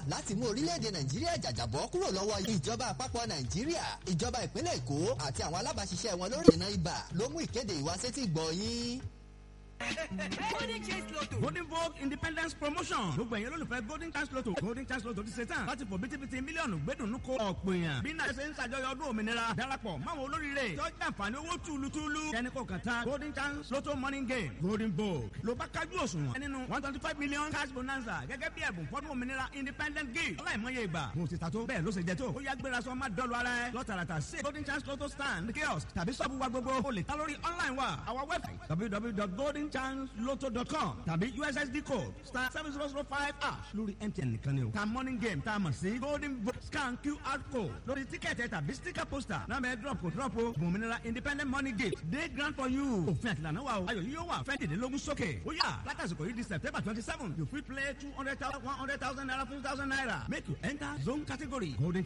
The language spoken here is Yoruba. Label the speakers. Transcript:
Speaker 1: láti mú orílẹ̀-èdè nàìjíríà jàjàbọ́ kúrò lọ́wọ́ ìjọba àpapọ̀ nàìjíríà ìjọba ìpínlẹ̀ èkó àti àwọn alábàáṣiṣẹ́ wọn lórí ìdènà ibà ló mú ìkéde ìwásétí gbọ̀ yín.
Speaker 2: golden chance lotto.
Speaker 3: golden vogue independence promotion gbogbo ẹ̀yin olólùfẹ́ golden chance lotto golden chance lotto ti ṣe tán láti fò bítíbitì mílíọ̀nù gbẹ́dùnú ko ọ̀pọ̀ èèyàn bí náà ṣe ń ṣàjọyọ̀ ọdún òmìnira darapọ̀ máwọn olóríire tó jẹ́ àǹfààní owó túlùtúlù kẹ́ni kò kàn tán golden chance lotto morning game golden vogue ló bá kájú òṣùwọ̀n nínú one twenty five million cash bonanza gẹ́gẹ́ bí ẹ̀bùn fọ́dún òmìnira independent gift ọláìmọye ìgbà mo ti ta tó bẹ́ẹ̀ ló ṣe jẹ tó ó yá gbéra sọ má dọ́lu ara ẹ lọ́tàràtà sí golden chance lotto stand kiosk tàbí sọ́ọ̀bù wa gbogbo o lè ta lórí online wa our website www.goldenchancelotto.com tàbí ussd code star seven zero zero five ash lórí mtn nìkan ni o ta morning game tá a mọ̀ sí golden vote scan qr code lórí tíkẹ́ẹ̀tì tàbí sticker poster náà bẹ́ẹ̀ drop kò drop o bòmìnira independent money gate day grant for you òfin àtìlànà wa o ayọ̀ yìí yóò wà fẹ́ẹ̀dínlógún sókè ó yà látàsíkò yìí di september twenty seven you fit play two hundred thousand one hundred thousand naira fifty thousand naira make you enter zone category golden